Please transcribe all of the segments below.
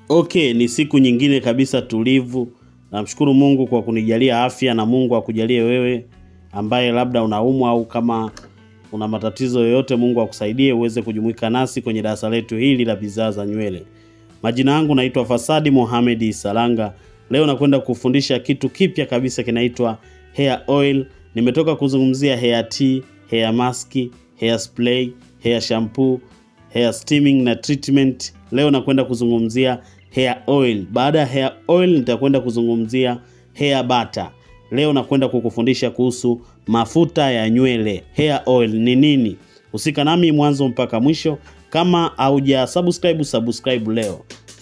Okay, ni siku nyingine kabisa tulivu. Namshukuru Mungu kwa kunijalia afya na Mungu akujalie wewe ambaye labda unaumwa au kama una matatizo yoyote, Mungu akusaidie uweze kujumuika nasi kwenye darasa letu hili la bidhaa za nywele. Majina yangu naitwa Fasadi Mohamed Salanga. Leo nakwenda kufundisha kitu kipya kabisa kinaitwa hair oil. Nimetoka kuzungumzia hair tea, hair mask, hair spray, hair shampoo, hair steaming na treatment. Leo nakwenda kuzungumzia hair oil. Baada ya hair oil nitakwenda kuzungumzia hair butter. Leo nakwenda kukufundisha kuhusu mafuta ya nywele. Hair oil ni nini? Husika nami mwanzo mpaka mwisho. Kama hauja subscribe, subscribe leo.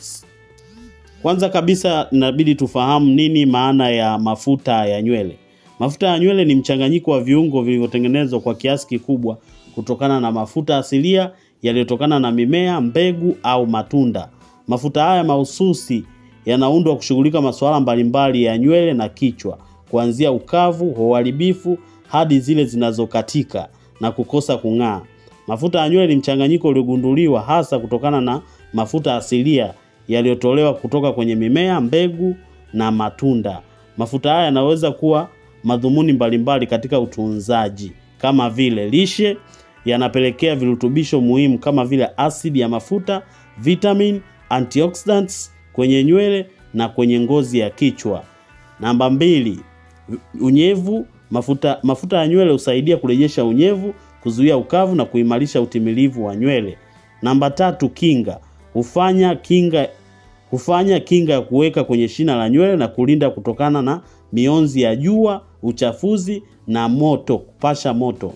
Kwanza kabisa inabidi tufahamu nini maana ya mafuta ya nywele. Mafuta ya nywele ni mchanganyiko wa viungo vilivyotengenezwa kwa kiasi kikubwa kutokana na mafuta asilia yaliyotokana na mimea, mbegu au matunda. Mafuta haya mahususi yanaundwa kushughulika masuala mbalimbali ya nywele na kichwa, kuanzia ukavu, uharibifu hadi zile zinazokatika na kukosa kung'aa. Mafuta ya nywele ni mchanganyiko uliogunduliwa hasa kutokana na mafuta asilia yaliyotolewa kutoka kwenye mimea, mbegu na matunda. Mafuta haya yanaweza kuwa madhumuni mbalimbali katika utunzaji kama vile lishe, yanapelekea virutubisho muhimu kama vile asidi ya mafuta, vitamin, antioxidants kwenye nywele na kwenye ngozi ya kichwa. Namba mbili, unyevu. Mafuta, mafuta ya nywele husaidia kurejesha unyevu, kuzuia ukavu na kuimarisha utimilivu wa nywele. Namba tatu, kinga. Hufanya kinga hufanya kinga ya kuweka kwenye shina la nywele na kulinda kutokana na mionzi ya jua, uchafuzi na moto, kupasha moto.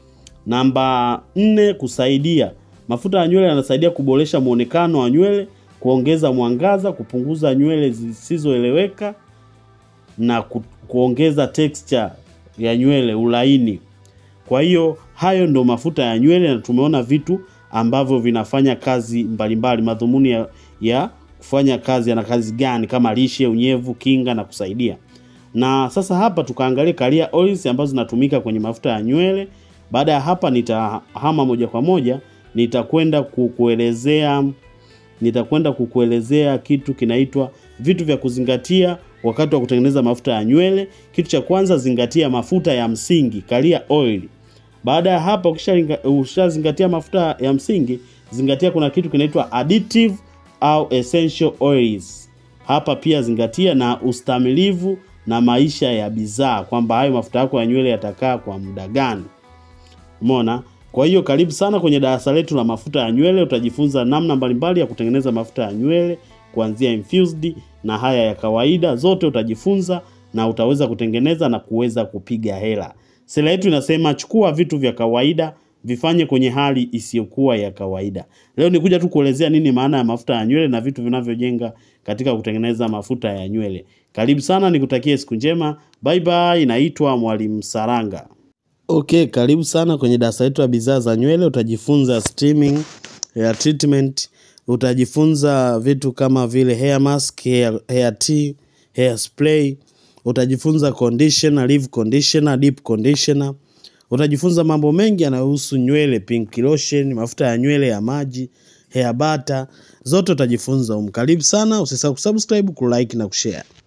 Namba nne, kusaidia. Mafuta ya nywele yanasaidia kuboresha muonekano wa nywele, kuongeza mwangaza, kupunguza nywele zisizoeleweka na ku, kuongeza texture ya nywele, ulaini. Kwa hiyo hayo ndo mafuta ya nywele, na tumeona vitu ambavyo vinafanya kazi mbalimbali. Madhumuni ya, ya kufanya kazi yana kazi gani, kama lishe, unyevu, kinga na kusaidia. Na sasa hapa tukaangalia career oils ambazo zinatumika kwenye mafuta ya nywele. Baada ya hapa nitahama moja kwa moja, nitakwenda kukuelezea nitakwenda kukuelezea kitu kinaitwa vitu vya kuzingatia wakati wa kutengeneza mafuta ya nywele. Kitu cha kwanza, zingatia mafuta ya msingi, career oil. Baada ya hapa, ukishazingatia mafuta ya msingi, zingatia kuna kitu kinaitwa additive au essential oils. Hapa pia zingatia na ustamilivu na maisha ya bidhaa, kwamba hayo mafuta yako ya nywele yatakaa kwa muda gani. Umeona? Kwa hiyo karibu sana kwenye darasa letu la mafuta ya nywele. Utajifunza namna mbalimbali ya kutengeneza mafuta ya nywele kuanzia infused na haya ya kawaida, zote utajifunza na utaweza kutengeneza na kuweza kupiga hela. Sera yetu inasema chukua vitu vya kawaida vifanye kwenye hali isiyokuwa ya kawaida. Leo nikuja tu kuelezea nini maana ya mafuta ya nywele na vitu vinavyojenga katika kutengeneza mafuta ya nywele. Karibu sana, nikutakie siku njema. Bye bye. Naitwa Mwalimu Saranga. Okay, karibu sana kwenye darasa letu la bidhaa za nywele. Utajifunza steaming, hair treatment, utajifunza vitu kama vile hair mask, hair, hair tea, hair spray, utajifunza conditioner, leave conditioner, deep conditioner. Utajifunza mambo mengi yanayohusu nywele, pink lotion, mafuta ya nywele ya maji, hair butter, zote utajifunza humu. Karibu sana, usisahau kusubscribe, kulike na kushare.